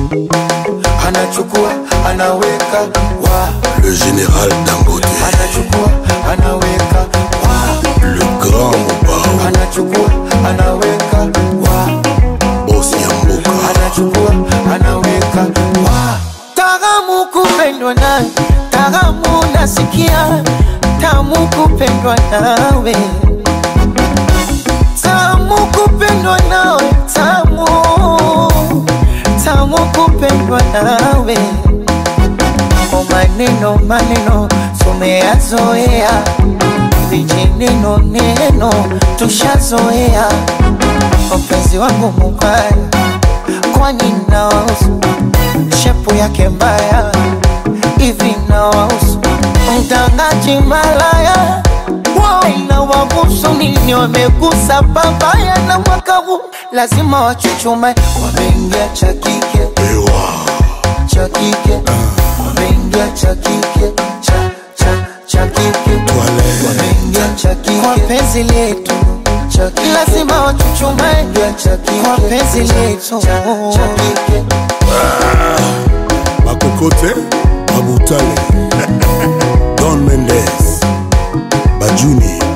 anachukua anaweka wa Le général Dangote, anachukua anaweka wa le grand Mobao, anachukua anaweka wa boss Yamboka, anachukua anaweka wa Taramu kupendwa nawe, taramu nasikia, tamu kupendwa nawe, tamu kupendwa nawe, tamu tamu kupendwa nawe. O maneno maneno tumeyazoea, vijineno neno tushazoea. Mpenzi wangu mubaya, kwani nawahusu shepu yake mbaya hivi nawahusu mtangaji malaya wao inawahusu nini? Wamegusa babaya na mwaka huu lazima wachuchume. Wameingia cha kike Ewa, cha kike, wameingia cha kike cha cha cha kike, Toilette. wameingia cha kike kwa penzi letu cha kike, lazima wachuchume cha kike kwa penzi letu cha kike. Makokote, Mabutale, Don Mendes, Bajuni,